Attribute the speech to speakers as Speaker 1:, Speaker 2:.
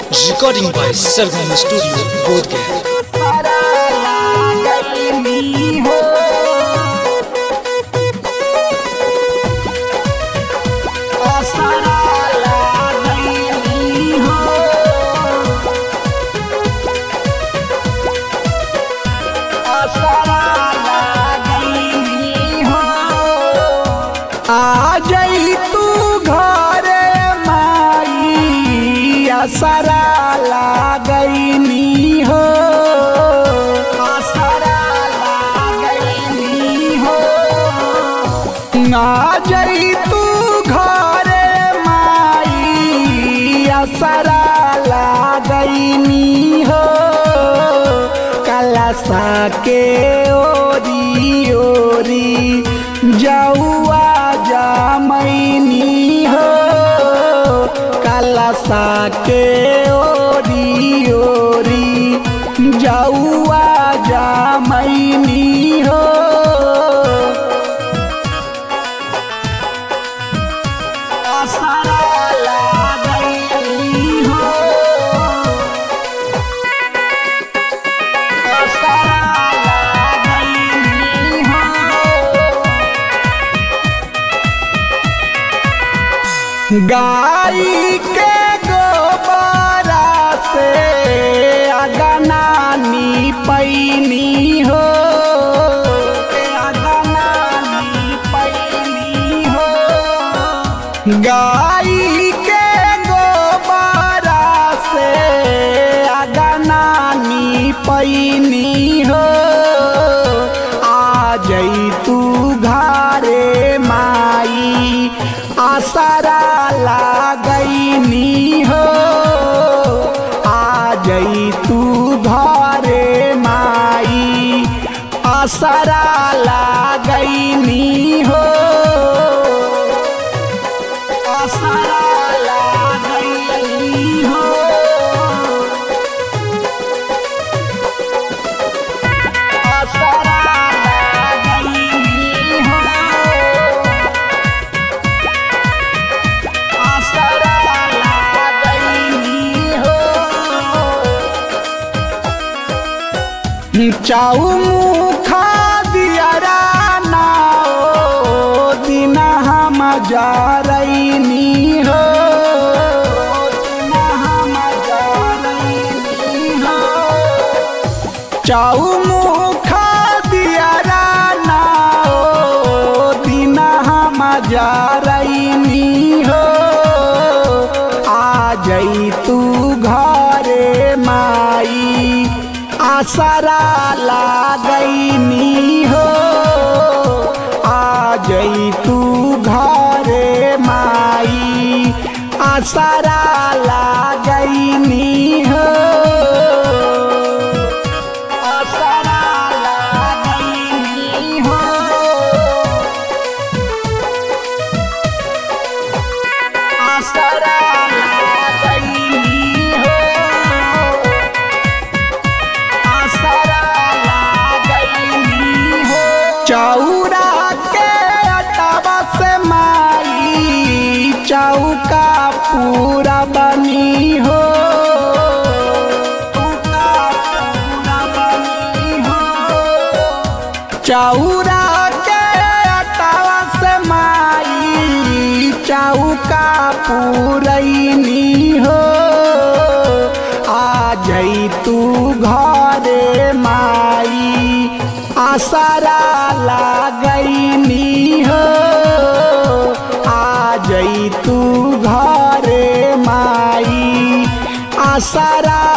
Speaker 1: Recording by Sargam Studio, Bodhgaya.
Speaker 2: आ जई तू घरे माई असरा लागईनी हो असरा लागईनी हो आ जई तू घरे माई असरा लागईनी हो कलसा के ओरी ओरी जौआ जामैनी हो कलसा के ओरी ओरी जौआ जामैनी हो असरा लागैनी हो असरा लागैनी हो गाई के गोबरा से अगनानी पैनी हो अगनानी पैनी हो गाई के गोबरा से अगनानी पैनी हो आ जई तू घरे माई आसरा लागईनी हो आ जई तू घरे माई आसरा लागईनी हो आसरा लागईनी हो आसरा लागईनी हो आसरा लागईनी हो चाऊ मुखा दियरा ना ओ दिन हम जारैनी हो दिन हम जारैनी हो चाऊ मुखा दियरा ना ओ दिन हम जारैनी हो आ जई तू घरे माई आसरा लागईनी हो आ जई तू घरे माई आसरा लागईनी हो आसरा लागईनी हो आसरा लागईनी हो आसरा लागईनी हो चौरा के अटवा से माई चौका पूरा बनी हो चौका पूरा बनी हो चौरा के अटवा से माई चौका पूरैनी हो आ जई तू घरे माई आसरा लागईनी हो आ जई तू घरे माई आसरा